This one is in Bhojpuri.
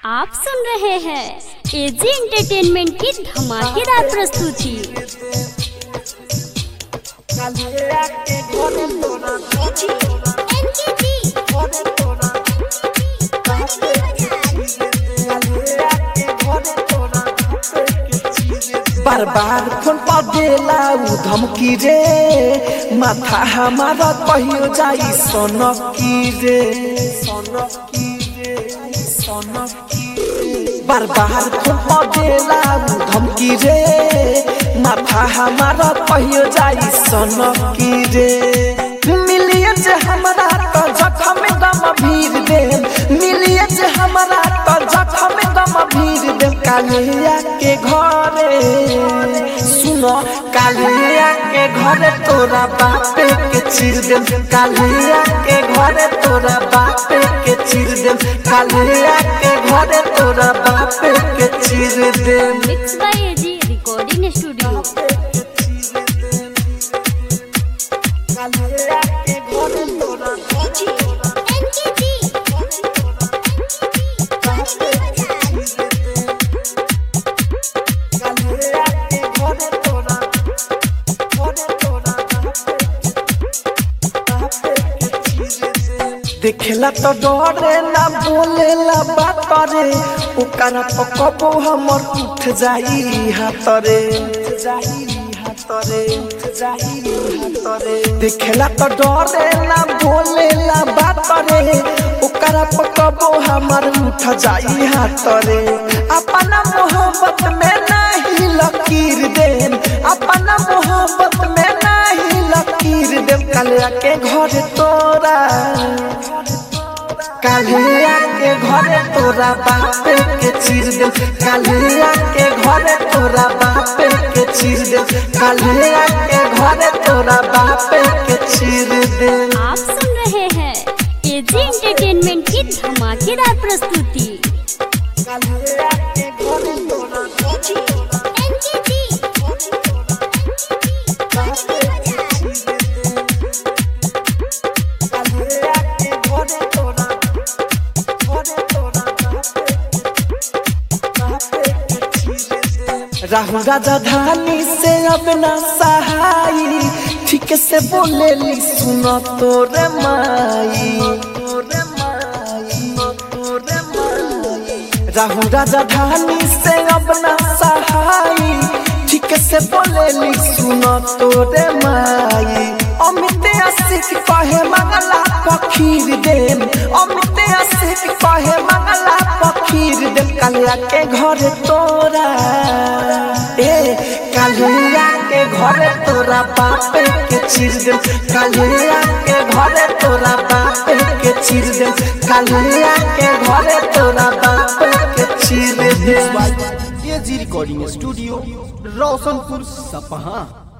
आप सुन रहे हैं एजी एंटरटेनमेंट की धमाकेदार प्रस्तुति बार बार फोन पर देला उ धमकी रे माथा हमारा कहियो जाई सनकी रे सनकी रे सनकी रे बार बार फोन पर देला उ धमकी रे माथा हमारा कहियो जाई सनकी रे मिलिए जे हमरा तो जखम दम भीर दे मिलिए जे हमरा तो जखम दम भीर दे कालिया के घरे सुनो कालिया के घरे तोरा बापे के चिर दे कालिया के घरे तोरा बापे के चिर दे कालिया के घरे तोरा बापे के चिर दे mix by AG recording studio कालिया के घरे तोरा कालिया के घरे तोरा घरे तोरा देखेला तो डरे ना बोलेला बात रे ओकरा पकबो हमर उठ जाई हाथ रे उठ जाई हाथ रे उठ जाई हाथ रे देखेला तो डरे ना बोलेला बात रे ओकरा पकबो हमर उठ जाई हाथ रे अपना मोहब्बत में नहीं लकीर देन अपना मोहब्बत में नहीं लकीर देन कलिया के घर तोरा कालिया के घरे तोरा बापे के चीर दे कालिया के घरे तोरा बापे के चीर दे कालिया के घरे तोरा बापे के चीर दे आप सुन रहे हैं एजी एंटरटेनमेंट की धमाकेदार प्रस्तुति कालिया के घरे तोरा कालिया के घरे तोरा घरे तोरा बापे के चीर दे राहुल राजा धानी से अब ना सहाई ठीक से बोले ली सुनो तोरे माई तोरे माई तोरे माई राहुल राजा धानी से अब ना सहाई ठीक से बोले ली सुनो तोरे माई अमित आशिक कहे मंगला पखीर देम अमित आशिक कहे मंगला पखीर देम कालिया के घर तोरा ए कालिया के घर तोरा बापे के चिर देम कालिया के घर तोरा बापे के चिर देम कालिया के घर तोरा बापे के चिर देम एजी रिकॉर्डिंग स्टूडियो रोशनपुर सपहा